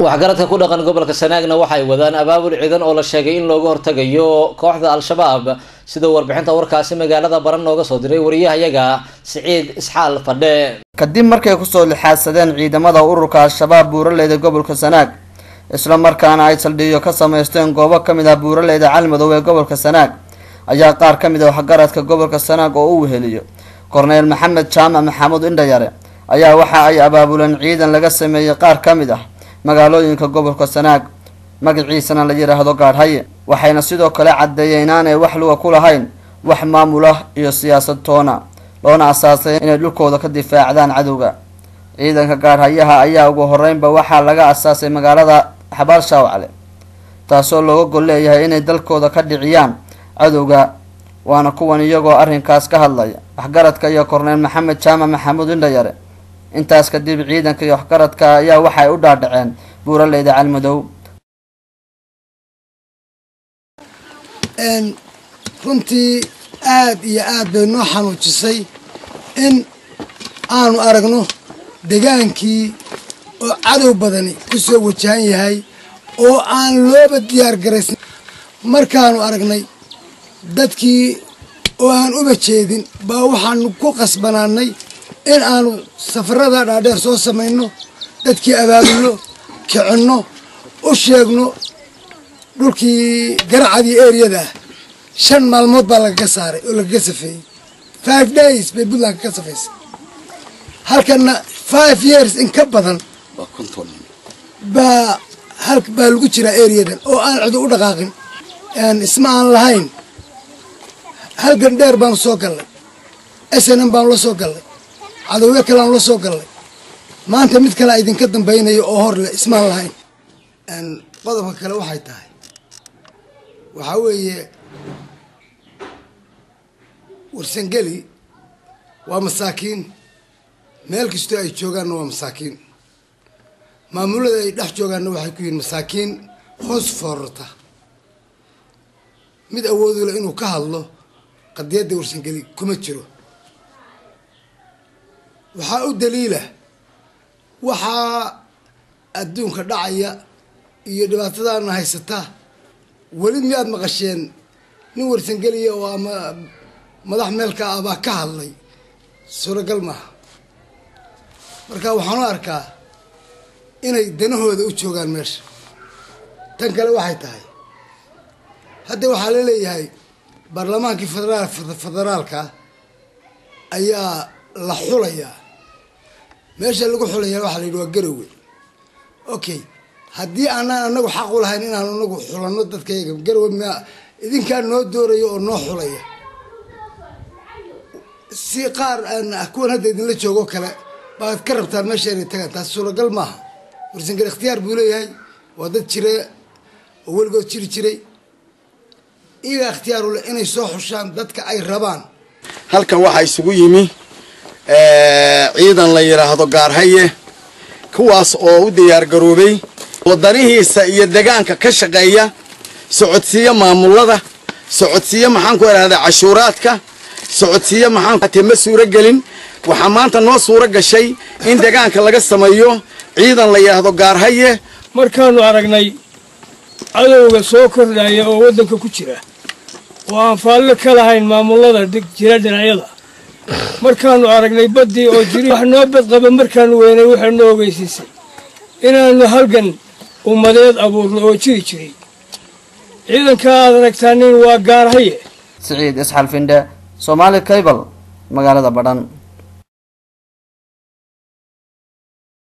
waxgaradka ku dhaqan gobolka sanaagna waxay wadaan abaabul ciidan oo la sheegay in looga hortagayo kooxda al-shabaab sida warbixinta warkaasi magaalada baran nooga soo diray wariyahayaga siciid isxaal fadhe kadib markay kusoo lixaadsadeen ciidamada ururka al-shabaab buuraleyda gobolka sanaag isla markaana ay saldhigyo ka sameysteen goobo ka mid ah buuraleyda calmadow ee gobolka sanaag ayaa qaar ka mid ah waxgaradka gobolka sanaag oo u weheliyo korneyl maxamed jaamac maxamuud indhayare ayaa waxa ay abaabuleen ciidan laga sameeyey qaar ka mid ah magaalooyinka gobolka sanaag magaciisana la yidhaahdo gaadhaye waxayna sidoo kale caddeeyeen inaanay wax luga ku lahayn wax maamul ah iyo siyaasad toona loona asaasay inay dhulkooda ka difaacdaan cadowga ciidanka gaadhayaha ayaa ugu horeynba waxaa laga asaasay magaalada xabaal shaawcle taasoo looga gol leeyahay inay dalkooda ka dhiciyaan cadowga waana kuwan iyagoo arrinkaas ka hadlaya waxgaradka iyo korneyl maxamed jaamac maxamuud indhayare intaas kadib ciidanka iyo waxgaradka ayaa waxay u dhaadhaceen buuraleyda calmadow runtii aad iyo aad bay noo xanuujisay in aanu aragno degaankii oo cadow badani ku soo wajahan yahay oo aan looba diyaar garaysan markaanu aragnay dadkii oo aan uba jeedin baa waxaanu ku qasbanaanay in aanu safarada dhaadheer soo samayno dadkii abaabulno kicinno u sheegno dhulkii garacadii eriyada ah shan maalmood baa lagaga saaray oo lagaga safeeyey five days bay puntland kaga safaysay halkana five years in ka badan baa hal baa lagu jiraa eriyadan oo aan cido u dhaqaaqin isma aan lahayn halgan dheer baanu soo gallay snm baanu la soo gallay cadowyo kaleanu la soo gallay maanta mid kalea idinka dambaynayo oo hor leh ismaan lahayn qodobka kale waxay tahay waxaa weeye warsangeli waa masaakiin meel kastoo ay joogaanna waa masaakiin maamulada ay dhex joogaanna waxay ku yihiin masaakiin hoos foorarta mid awoodula inuu ka hadlo qadiyadda warsangeli kuma jiro waxaa u daliila waxaa adduunka dhacaya iyo dhibaatadaana haysata weli miyaad maqasheen nin warsangeliya oo ama madax meelka ah baa ka hadlay suuragal maaha marka waxaan u arkaa inay danahooda u joogaan meesha tan kale waxay tahay hadda waxaa la leeyahay baarlamaankii federaal federaalka ayaa la xulayaa meesha lagu xulayaa waxaa la yidhi waa garowe okay haddii aanaan anagu xaq u lahayn inaan anagu xulanno dadkayaga garowe ma idinkaa noo dooraya oo noo xulaya si qaar aan kuwan hadda idinla joogo kale baad ka rabtaan meesha inay tagaan taas suuragal maaha warsangal ikhtiyaar buu leeyahay waa dad jira oo weligood jiri jiray iyagaa ikhtiyaar u leh inay soo xushaan dadka ay rabaan halkan waxaa isugu yimi ciidan la yidhaahdo gaarhaye kuwaas oo u diyaar garoobay wadanihiisa iyo degaanka ka shaqeeya socodsiiya maamulada socodsiiya maxaan ku idhahdaa cashuuraadka socodsiiya maxaan ma suuro gelin waxaa maanta noo suuro gashay in degaanka laga sameeyo ciidan la yidhaahdo gaarhaye markaannu aragnay cadowga soo kordhaya oo waddanka ku jira oo aan faallo ka lahayn maamullada jira dhinacyada markaannu aragnay baddii oo jiri wax noo badqaba markaannu weynay waxay noo ogeysiisay inaannu halgan ummadeed abuurno oo jiri jiray ciidanka aad aragtaanin waa gaarhaye siciid isxal findhe soomaali cable magaalada badhan